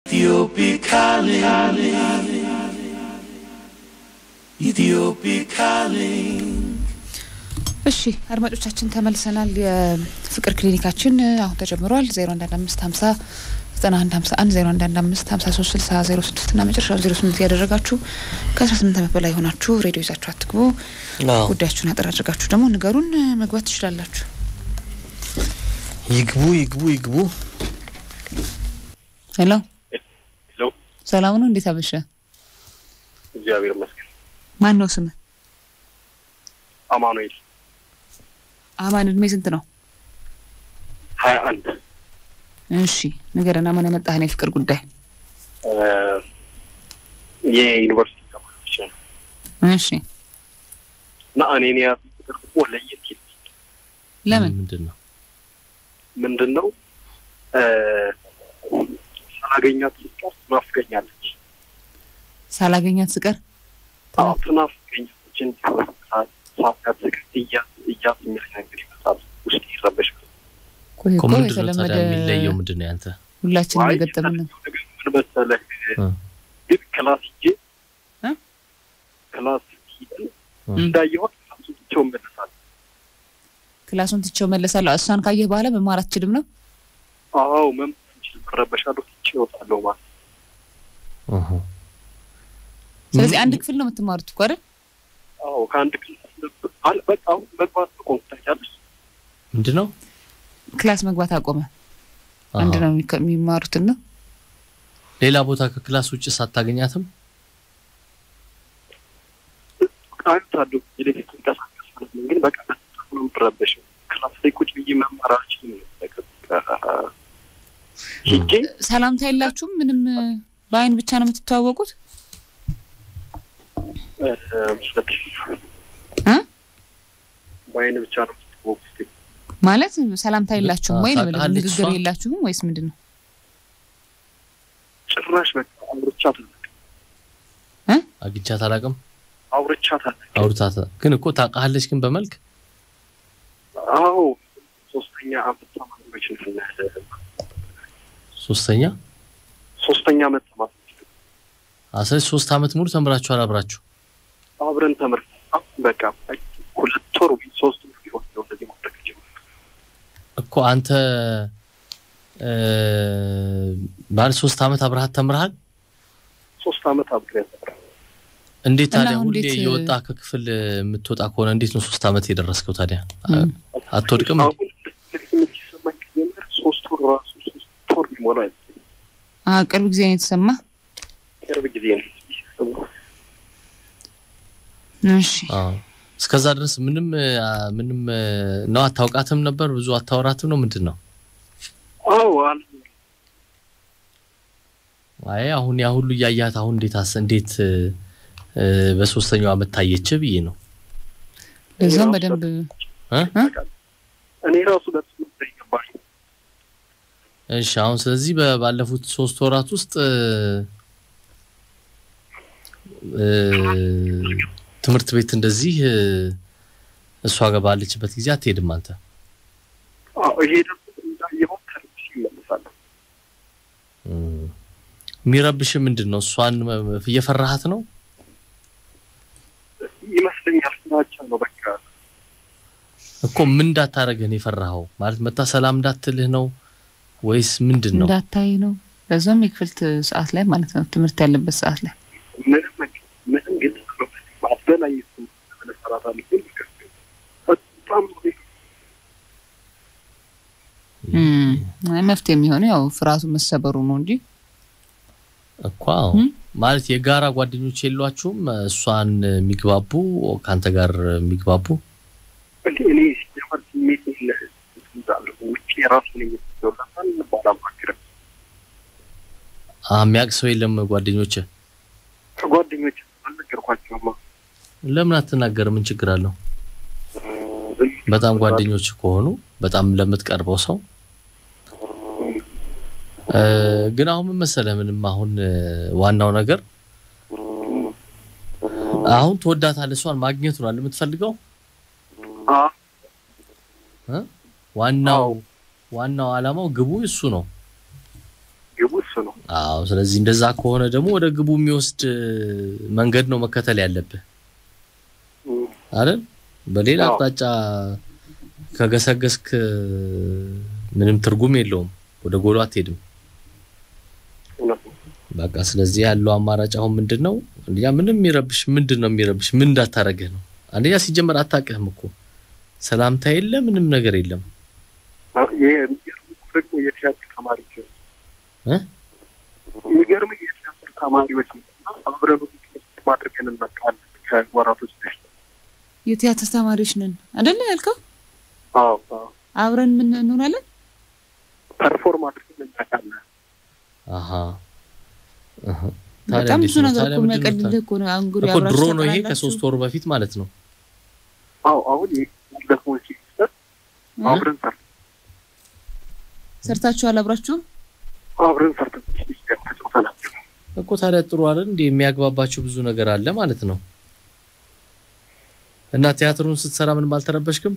Ethiopic calling. Ethiopic calling. እሺ አድማጮቻችን ተመልሰናል። የፍቅር ክሊኒካችን አሁን ተጀምሯል። 011550 9151 0115 53 60 06 እና መጨረሻ 08 ያደረጋችሁ ከ18 ዓመት በላይ የሆናችሁ ሬዲዮ ይዛችሁ አትግቡ። ጉዳያችሁን አጠር አድርጋችሁ ደግሞ ንገሩን፣ መግባት ትችላላችሁ። ይግቡ ይግቡ ይግቡ። ሄሎ ሄሎ፣ ሰላም ነው? እንዴት አመሸ? እግዚአብሔር ይመስገን። ማን ነው ስምህ? አማኑኤል አማን እድሜ ስንት ነው? ሀያ አንድ እሺ ንገረን። አማን የመጣህን የፍቅር ጉዳይ የዩኒቨርሲቲ ተማሪዎች ነው እሺ እና እኔን የያዙ ፍቅር ደግሞ ለየት ይል ለምን? ምንድን ነው? ምንድን ነው እ ሳላገኛት ስቀር ትናፍቀኛለች። ሳላገኛት ስቀር አዎ ትናፍቀኛለች። እንዲሁ ሳት ስቀር እያት እያት የሚል ነገር ይመጣል። ውስጥ ይረበሻል። ቆይ እኮ እኮ ምንድን ነው የተለመደ ታዲያ የሚለየው ምንድን ነው ያንተ? ሁላችንም አይ የገጠምን ነው። የተለየው ነገር ምን መሰለህ እ ግን ክላስ ሂጄ እ? ክላስ ሂደን እ እንዳየኋት ክላሱ ብቻውን መለሳል። ክላሱን ትቼው መለሳለሁ። እሷን ካየህ በኋላ መማር አትችልም ነው? አዎ መምጣት እንችል መረበሻለሁ። ትቼ እወጣለሁ ማለት እህ። ስለዚህ አንድ ክፍል ነው የምትማሩት እኮ አይደል? አዎ ከአንድ ክላስ ነበር አለ በቃ አሁን መግባት ነው ታውቂያለሽ። ምንድን ነው? ክላስ መግባት አቆመ። አንድ አሃ። ነው የሚከ- የሚማሩትን ነው። ሌላ ቦታ ከክላስ ውጭ ሳታገኛትም አንድ አሉ የሌሊት እንቀሳቀስ ማለት ነው። ግን በቃ በጣም ነው የምትረበሸው። ክላስ ላይ ቁጭ ብዬ መማር አልችልም። በቃ ሂጄ ሰላምታ የላችሁም? ምንም በአይን ብቻ ነው የምትተዋወቁት? እ፣ እ? በአይን ብቻ ነው የምትወቁት። ማለት ሰላምታ የላችሁም ወይ ነው የምልህ። ታውቃለች ንግግር እሷ? የላችሁም ወይስ ምንድን ነው? ጭራሽ በቃ አውርቻት አላውቅም። አግኝቻት አላውቅም። አውርቻት አላውቅም። አውርታት ግን እኮ ታውቃለች። ግን በመልክ አዎ ሶስተኛ አመት ተማሪዎች ነን። ሶስተኛ ሶስተኛ አመት ተማሪዎች አስለ ሶስት አመት ሙሉ ተምራችኋል አብራችሁ። አብረን ተምረን በቃ ሁለት ወር ወይ ሶስት ወር ቢሆን ነው እንደዚህ ማድረግ ጀመርን። እኮ አንተ እ፣ ማለት ሶስት አመት አብረሃት ተምረሃል። ሶስት አመት አብረን ተምረን እንዴት እና ታዲያ አሁን ሁሌ እንዴት- እየወጣ ከክፍል የምትወጣ ከሆነ እንዴት ነው ሶስት አመት የደረስከው ታዲያ? እም። አትወድቅም? አሁን ስሜት ሲሰማኝ ከጀመረ ሶስት ወር ራሱ ሶስት ወር ሊሞላ አይደለም። አ ቅርብ ጊዜ ነው የተሰማ። ቅርብ ጊዜ ነው ሲሰማው። እሺ አዎ። እስከዛ ድረስ ምንም አ፣ ምንም እ፣ ነው አታውቃትም ነበር? ብዙ አታወራትም ነው ምንድን ነው? አዎ አለ አይ አሁን ያ ሁሉ እያያት አሁን እንዴት አስ እንዴት እ፣ እ፣ በሶስተኛው አመት ታየች ብዬ ነው ለዛም በደንብ እ? እኔ ራሱ ለትምህርት ይገባል እሺ አሁን ስለዚህ በ- ባለፉት ሶስት ወራት ውስጥ እ፣ እ፣ ትምህርት ቤት እንደዚህ እ፣ እሷ ጋር ባለችበት ጊዜ አትሄድም አንተ? ይሄ ደግሞ እንዳየሁት ከልብሽ ይመለሳል። እም። የሚረብሽ ምንድን ነው? እሷን መ- መ- እየፈራሃት ነው? ይመስለኛል ፍራቻ ነው በቃ እኮ ምን እንዳታረግህ ነው የፈራኸው? ማለት መታ ሰላም እንዳትልህ ነው ወይስ ምንድን ነው? እንዳታይ ነው። ለዛም የክፍል ት- ሰዓት ላይ ማለት ነው ትምህርት ያለበት ሰዓት ላይ ምንም ምንም ግልጽ ነው አስበላይ መሰራት አለብን በጣም እም፣ አይ መፍትሄ የሚሆነው ያው ፍርሃቱ መሰበሩ ነው እንጂ እኮ አዎ። እም? ማለት የጋራ ጓደኞች የሏችሁም? እሷን የሚግባቡ ከአንተ ጋር የሚግባቡ እንዴ እኔ ሲጀመር ስሜት እንዳለሁ ውጭ የራሱ ነኝ የሚወላታል ባላማክርም አ፣ የሚያውቅ ሰው የለም ጓደኞች? ከጓደኞች አልነገርኳቸውማ ለምን አትናገር? ምን ችግር አለው? በጣም ጓደኞች ከሆኑ በጣም ለምትቀርበው ሰው እ፣ ግን አሁን ምን መሰለህ፣ ምንም አሁን እ፣ ዋናው ነገር አሁን ትወዳታለህ፣ እሷን ማግኘት ነው አይደል የምትፈልገው? አ እ? ዋናው ዋናው ዓላማው ግቡ እሱ ነው። ግቡ እሱ እሱ ነው። አዎ። ስለዚህ እንደዛ ከሆነ ደግሞ ወደ ግቡ የሚወስድ እ፣ መንገድ ነው መከተል ያለብህ እም፣ አይደል? በሌላ አዎ። አቅጣጫ ከገሰገስክ እ፣ ምንም ትርጉም የለውም። ወደ ጎሉ አትሄድም። እውነት ነው። በቃ ስለዚህ ያለው አማራጭ አሁን ምንድን ነው? አንደኛ ምንም የሚረብሽ ምንድን ነው የሚረብሽ? ምን እንዳታረግህ ነው? አንደኛ ሲጀመር አታውቅህም እኮ ሰላምታ የለ ምንም ነገር የለም አ- ይሄ የሚገርምህ እኮ ደግሞ የቲያትር ተማሪዎች ነው። እ? የሚገርምህ የቲያትር ተማሪዎች ነው። አብረን ውይይት ማድረግን እንመጣለን ከወራቶች በፊት። የቲያትር ተማሪዎች ነን አይደለ ያልከው? አዎ አዎ አብረን ምን እንሆናለን? ፐርፎርም አድርገን እናውቃለን። አሀ አሀ። ታዲያ በጣም እንዴት ብዙ ነው? ነገር ታዲያ እኮ ምንድን ነው የሚያቀልልህ እኮ ነው። አሁን እንግዲህ እኮ አብራችሁ ድሮ ነው ይሄ ተቀላላችሁ። ከሶስት ወር በፊት ማለት ነው። አዎ አሁን ያለፈውን ሲስተር እ? አብረን ሰርተን ሰርታችኋል አብራችሁም? አብረን ሰርተን ተጫውተናል። እኮ ታዲያ ጥሩ አይደል እንዴ? የሚያግባባችሁ ብዙ ነገር አለ ማለት ነው። እና ቲያትሩን ስትሰራ ምንም አልተረበሽክም?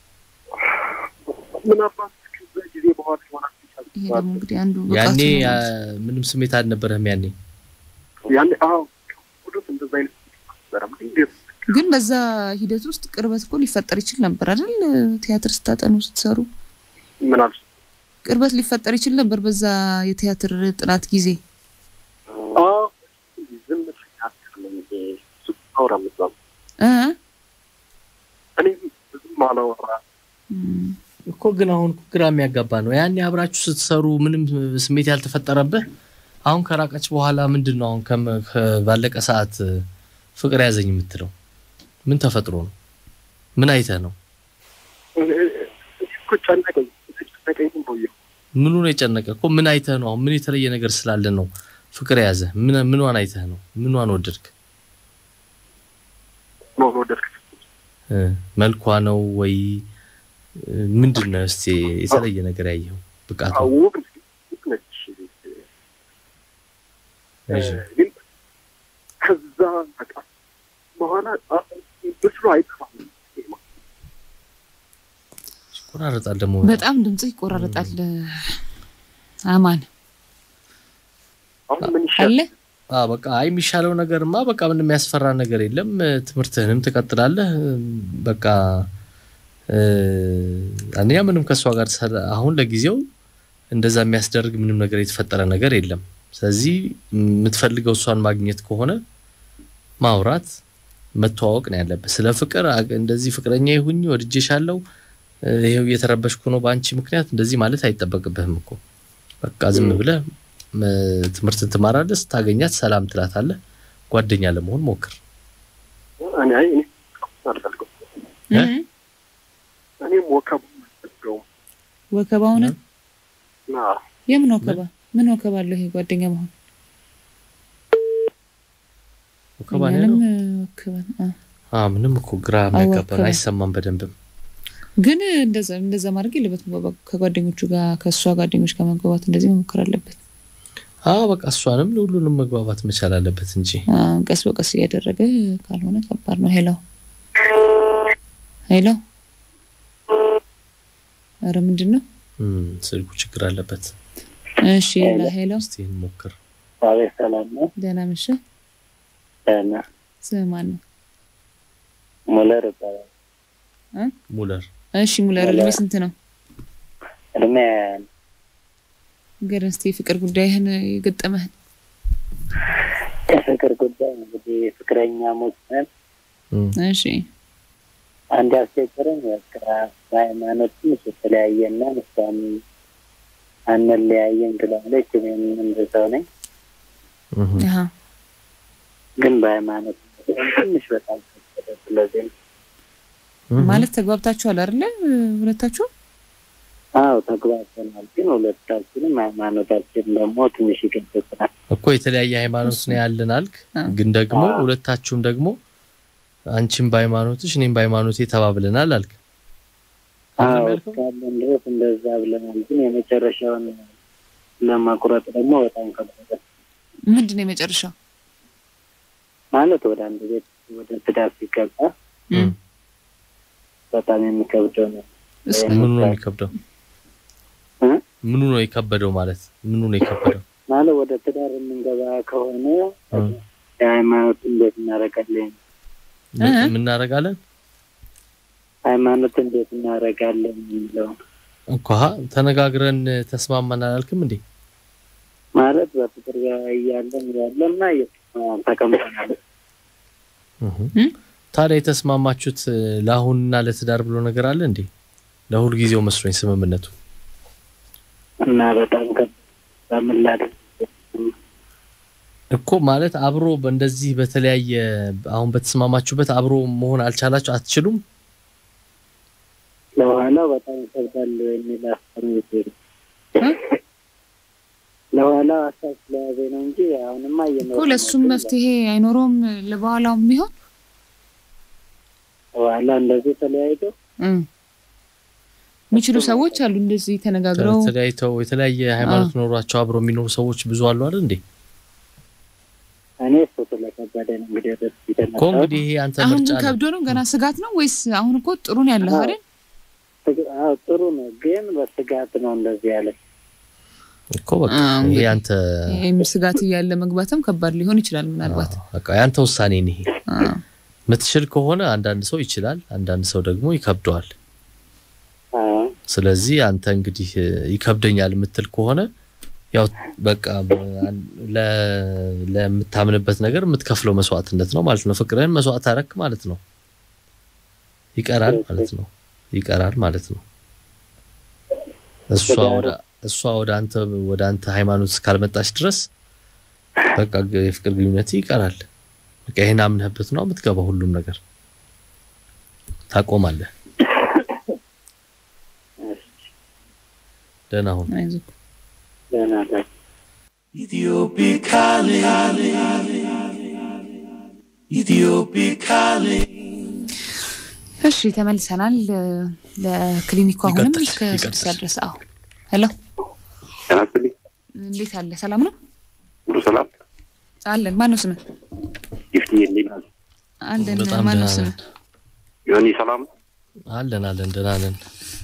ምናልባት ከዛ ጊዜ በኋላ ይሆናል ይሄ ደግሞ እንግዲህ አንዱ ብቃቱ ያኔ ነው ያ- ማለት ነው። ምንም ስሜት አልነበረህም ያኔ? ያኔ አዎ ሁሉም እንደዛ አይነት ነበረም እንዴት ግን በዛ ሂደት ውስጥ ቅርበት እኮ ሊፈጠር ይችል ነበር አይደል? ቲያትር ስታጠኑ ስትሰሩ ምን አልሽ? ቅርበት ሊፈጠር ይችል ነበር በዛ የቲያትር ጥናት ጊዜ። አዎ ዝም ብያለሁ እንጂ እሱ አውራ ምዛም እ? እኔ ብዙም አላወራ እም፣ እኮ ግን አሁን እኮ ግራ የሚያጋባ ነው። ያኔ አብራችሁ ስትሰሩ ምንም ስሜት ያልተፈጠረብህ፣ አሁን ከራቀች በኋላ ምንድን ነው አሁን ከም- ከ- ባለቀ ሰዓት እ፣ ፍቅር ያዘኝ የምትለው ምን ተፈጥሮ ነው? ምን አይተህ ነው? እኔ እኮ ጨነቀኝ ተጨነቀኝ ቆየሁ ምኑ ነው የጨነቀ? እኮ ምን አይተህ ነው? አሁን ምን የተለየ ነገር ስላለ ነው ፍቅር የያዘህ? ምን ምኗን አይተህ ነው? ምኗን ወደድክ? ነው ወደድክ እ፣ መልኳ ነው ወይ እ፣ ምንድን ነው? እስቲ የተለየ ነገር ያየኸው ብቃቱ? ውብ ውብ ነች እሺ። ግን ከዛ በቃ በኋላ አ- ምስሉ አይጠፋም ይቆራረጣል ደግሞ በጣም ድምጽህ ይቆራረጣል። አማን አሁን ምን ይሻል አለ አዎ በቃ አይ የሚሻለው ነገርማ በቃ ምንም የሚያስፈራ ነገር የለም። ትምህርትህንም ትቀጥላለህ። በቃ እ፣ አንደኛ ምንም ከእሷ ጋር ሰላ- አሁን ለጊዜው እንደዛ የሚያስደርግ ምንም ነገር የተፈጠረ ነገር የለም። ስለዚህ የምትፈልገው እሷን ማግኘት ከሆነ ማውራት፣ መተዋወቅ ነው ያለብህ። ስለ ፍቅር አ- እንደዚህ ፍቅረኛ ይሁኝ ወድጄሻለሁ፣ እ፣ ይኸው እየተረበሽኩ ነው በአንቺ ምክንያት እንደዚህ ማለት አይጠበቅብህም እኮ በቃ ዝም ብለህ እ፣ ትምህርትን ትማራለህ። ስታገኛት ሰላም ትላታለህ። ጓደኛ ለመሆን ሞክር። እኔ አይ እኔ አልፈልገውም እ? እ? እኔም ወከቡ አልፈልገውም ወከባውን እና የምን ወከባ? ምን ወከባ አለው ይሄ ጓደኛ መሆን? ወከባ ነው እኛንም ያለው? ወከበን። አ። አዎ ምንም እኮ ግራ የሚያጋባ ነው። ወከበን። አይሰማም በደንብም። ግን እንደዛ እንደዛ ማድረግ የለበትም። በ- ከጓደኞቹ ጋር ከእሷ ጓደኞች ጋር መግባባት እንደዚህ መሞከር አለበት። አዎ በቃ እሷንም ሁሉንም መግባባት መቻል አለበት እንጂ አ፣ ቀስ በቀስ እያደረገ ካልሆነ ከባድ ነው። ሄሎ ሄሎ፣ ኧረ ምንድን ነው? እም፣ ስልኩ ችግር አለበት። እሺ ሄሎ ሄሎ፣ እስቲ ሞክር። አቤት ሰላም ነው። ደህና መሸ። ደህና ስም ማን ነው? ሙለር ይባላል። ሙለር እሺ ሙለር፣ እድሜ ስንት ነው? እድሜ ንገረን እስኪ የፍቅር ጉዳይህን የገጠመህን። የፍቅር ጉዳይ እንግዲህ ፍቅረኛሞች ነን። እም፣ እሺ አንድ ያስቸገረኝ በቃ በሃይማኖት ትንሽ የተለያየና እሷም አንለያየን ትላለች። እኔም እንደዛው ነኝ። እም። አሀ ግን በሃይማኖት ትንሽ በጣም ከበደ። ስለዚህ ነው። እም። ማለት ተግባብታችኋል አይደለ? ሁለታችሁ አዎ ተግባብተናል። ግን ሁለታችንም ሃይማኖታችን ደግሞ ትንሽ ይገድብናል። እኮ የተለያየ ሃይማኖት ነው ያለን አልክ። አ። ግን ደግሞ አዎ። ሁለታችሁም ደግሞ አንቺም በሃይማኖትሽ እኔም በሃይማኖቴ ተባብለናል አልክ። አይደለም አዎ ያልከው? እስካለን ድረስ እንደዛ ብለናል። ግን የመጨረሻውን ለማቁረጥ ደግሞ በጣም ከበደ። ምንድን ነው የመጨረሻው? ማለት ወደ አንድ ቤት ወደ ትዳር ሲገባ እም። በጣም የሚከብደው ነው። እስ- ምኑ ነው የሚከብደው? እ? ምኑ ነው የከበደው ማለት ምኑ ነው የከበደው? ማለት ማለት ወደ ትዳር የምንገባ ከሆነ እ። የሃይማኖት እንዴት እናደርጋለን? ምን- እ? ምናደርጋለን ሃይማኖት እንዴት እናደርጋለን የሚለው እኮ ሀ ተነጋግረን ተስማማን አላልክም እንዴ? ማለት በፍቅር እያለን ያለና ተቀምጠናል። እህ። እ? ታዲያ የተስማማችሁት እ፣ ለአሁንና ለትዳር ብሎ ነገር አለ እንዴ? ለሁል ጊዜው መስሎኝ ስምምነቱ እና በጣም ከምን ላድርግ እኮ ማለት አብሮ በእንደዚህ በተለያየ አሁን በተስማማችሁበት አብሮ መሆን አልቻላችሁ አትችሉም? ለኋላው በጣም ይከብዳል የሚል ሀሳብ ነው። ለኋላው ሀሳብ ስለያዘ ነው እንጂ አሁንማ እየኖረ እኮ ለእሱም መፍትሄ አይኖረውም ለበኋላውም ቢሆን በኋላ እንደዚህ ተለያይቶ እ። የሚችሉ ሰዎች አሉ እንደዚህ ተነጋግረው ተለያይተው የተለያየ ሃይማኖት ኖሯቸው አብሮ የሚኖሩ ሰዎች ብዙ አሉ አይደል እንዴ? እኔ እሱ ስለከበደ ነው እንግዲህ ወደ እሱ እኮ የተነሳሁት። እንግዲህ ይሄ አንተ አሁን ምርጫ ግን ነው ከብዶ ነው ገና ስጋት ነው ወይስ አሁን እኮ ጥሩ ነው ያለህ አይደል? ስግ- አዎ ጥሩ ነው፣ ግን በስጋት ነው እንደዚህ ያለ እኮ በቃ አዎ፣ ይሄ እንግዲህ አንተ ይሄም ስጋት እያለ መግባትም ከባድ ሊሆን ይችላል ምናልባት። አዎ፣ በቃ ያንተ ውሳኔ ነው ይሄ። አዎ። ምትችል ከሆነ አንዳንድ ሰው ይችላል፣ አንዳንድ ሰው ደግሞ ይከብደዋል። አዎ ስለዚህ አንተ እንግዲህ እ፣ ይከብደኛል የምትል ከሆነ ያው በቃ በ- ለ- ለምታምንበት ነገር የምትከፍለው መስዋዕትነት ነው ማለት ነው። ፍቅርህን መስዋዕት አረክ ማለት ነው። ይቀራል ማለት ነው። ይቀራል ማለት ነው። እሷ ወደ እሷ ወደ አንተ ወደ አንተ ሃይማኖት እስካልመጣች ድረስ በቃ ግ- የፍቅር ግንኙነት ይቀራል። በቃ ይሄን አምነህበት ነው የምትገባው። ሁሉም ነገር ታቆማለህ። ደህና ሁን። አይዞህ። ደህና ነኝ። Ethiopia calling. Ethiopia calling. እሺ ተመልሰናል። እ፣ ለክሊኒኩ አሁንም ይቀጥል፣ እስከ ይቀጥል። ስድስት ሰዓት ድረስ። አዎ ሄሎ፣ ተናስልኝ እንዴት አለ? ሰላም ነው ሁሉ ሰላም አለን። ማነው ስምህ? ይፍት የሚላል አለን። በጣም ማነው ደህና ስምህ? ነን። ዮኒ ሰላም አለን አለን ደህና ነን።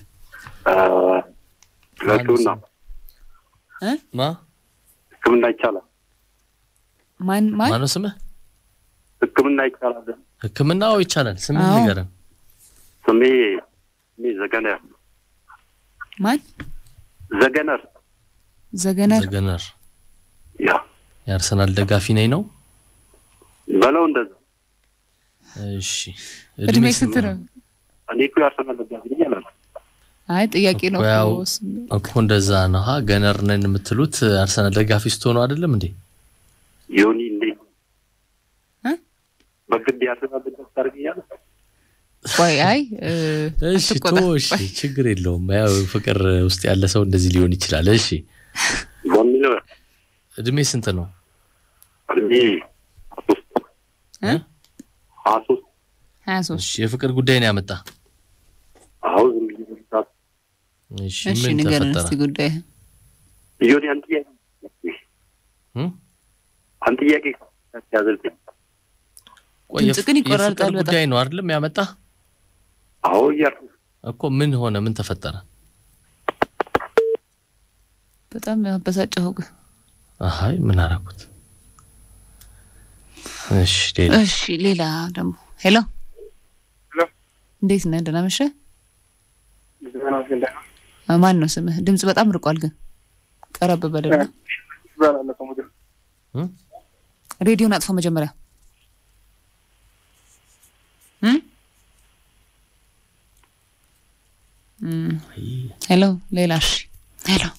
ለህክምና እ? ማ ህክምና ይቻላል ማን ማን? ማነው ስምህ? ህክምና ይቻላል ህክምናው ይቻላል። ስምህ አዎ። ንገረን። ስሜ ስሜ ዘገነር ማን? ዘገነር ዘገነር ዘገነር ያ የአርሰናል ደጋፊ ነኝ ነው። በለው እንደዛ እሺ እድሜ ስንት ነው? እኔ እኮ ያርሰናል ደጋፊ ነኝ አላልኩም አይ ጥያቄ ነው እኮ ያው እኮ ስም- እኮ እንደዛ ነው። ሀ ገነር ነን የምትሉት አርሰናል ደጋፊ ስትሆኑ አይደለም እንዴ? ዮኒ እንዴ እ? በግድ ያርሰናል ደጋፊ ታደርገኛለህ ቆይ አይ እ፣ እሺ ቶ አትቆጣ። እሺ ችግር የለውም። ያው ፍቅር ውስጥ ያለ ሰው እንደዚህ ሊሆን ይችላል። እሺ በሚለው እድሜ ስንት ነው? እድሜ ሀያ ሶስት እ? ሀያ ሶስት ሀያ ሶስት እሺ የፍቅር ጉዳይ ነው ያመጣ። አሁን ዝም ብዬ መስራት እሺ እሺ ምን ንገረን ተፈጠረ? እስቲ ጉዳይ ዮኒ አንድ ጥያቄ እ? አንድ ጥያቄ ያዘልኝ ቆይ ድምጽ ግን የፍ- ይቆራርጣል የፍቅር በጣም። ጉዳይ ነው አይደለም ያመጣ አዎ እያልኩ እኮ ምን ሆነ? ምን ተፈጠረ? በጣም ያበሳጨኸው ግን። አይ ምን አደረኩት? እሺ ሌላ እሺ ሌላ ደግሞ ሄሎ ሄሎ። እንዴት ነህ? ደህና መሸህ? ማን ነው ስምህ? ድምጽ በጣም ርቋል ግን ቀረብ በደልና እ? ሬዲዮን አጥፎ መጀመሪያ እ? እም፣ አይ ሄሎ ሌላ እሺ ሄሎ